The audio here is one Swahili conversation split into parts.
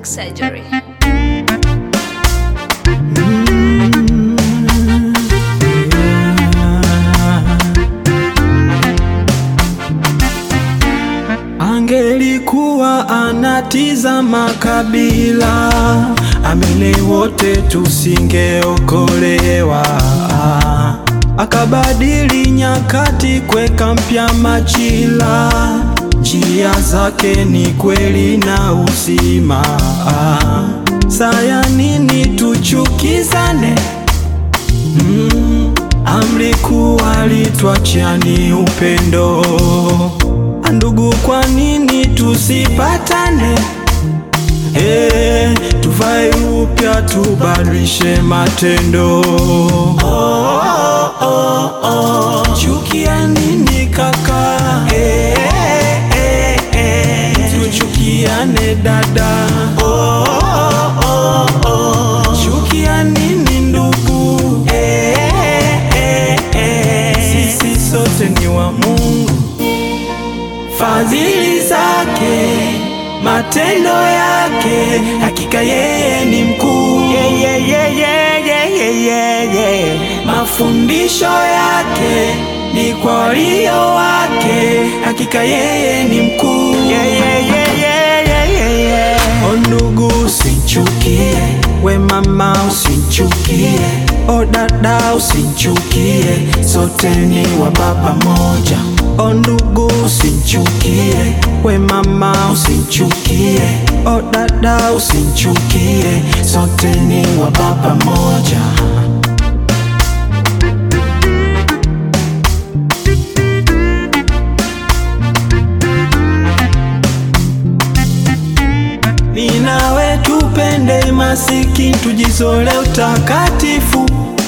surgery. Angelikuwa anatizama kabila, amini wote tusingeokolewa. Akabadili nyakati, kweka mpya majira, njia zake ni kweli na uzima. Saya nini tuchukizane? Mm, amri kuu alitwachia ni upendo. Ndugu, kwa nini tusipatane? Eh, tuvae upya, tubadilishe matendo. Oh, oh, oh. Chukia nini kaka? Eh, eh, eh. Tuchukiane dada. Oh, oh, oh. Chukia nini ndugu? Eh, eh, eh. Sisi sote ni wa Mungu fadhili zake, matendo yake, hakika yeye ni mkuu. Yeah, yeah, yeah, yeah, yeah, yeah, yeah, yeah. Mafundisho yake ni kwa walio wake, hakika yeye ni mkuu. Yeah, yeah, yeah, yeah, yeah, yeah, yeah. O ndugu, usichukie, we mama usichukie, o dada usichukie, sote ni wa baba moja. O ndugu usichukie, we mama usichukie, o dada usichukie, sote ni wa baba moja. Ninawe tupende masikini, tujizole utakatifu.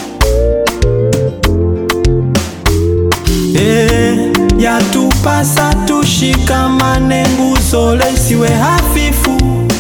Eh, yatupasa tushikamane, nguzo isiwe hafifu.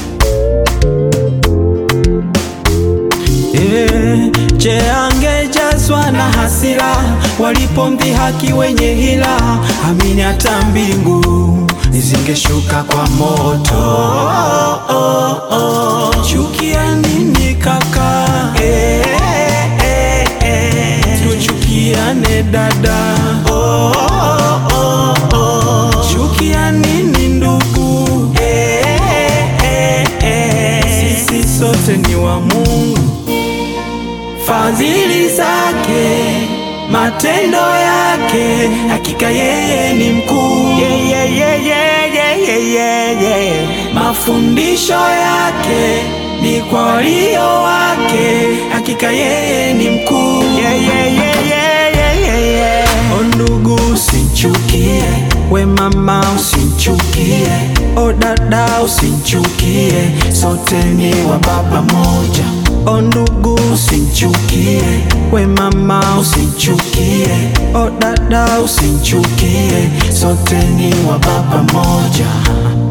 Eh, je, angejazwa na hasira walipomdhihaki wenye hila? Amini hata mbingu zingeshuka kwa moto. Oh, oh, oh. Chukia nini kaka? Eh, eh, eh. Tuchukiane dada. Oh, oh, oh. Chukia nini ndugu? Eh, eh, eh. Sisi sote ni wa Mungu fadhili zake, matendo yake, hakika yeye ni mkuu. Yeah, yeah, yeah, yeah, yeah, yeah, yeah, yeah. Mafundisho yake ni kwa walio wake, hakika yeye ni mkuu. Yeah, yeah, yeah, yeah, yeah, yeah, yeah. O ndugu usichukie, we mama usichukie, o dada usichukie, sote ni wa baba moja. O ndugu usichukie, we mama usichukie, o dada usichukie, sote ni wa baba moja.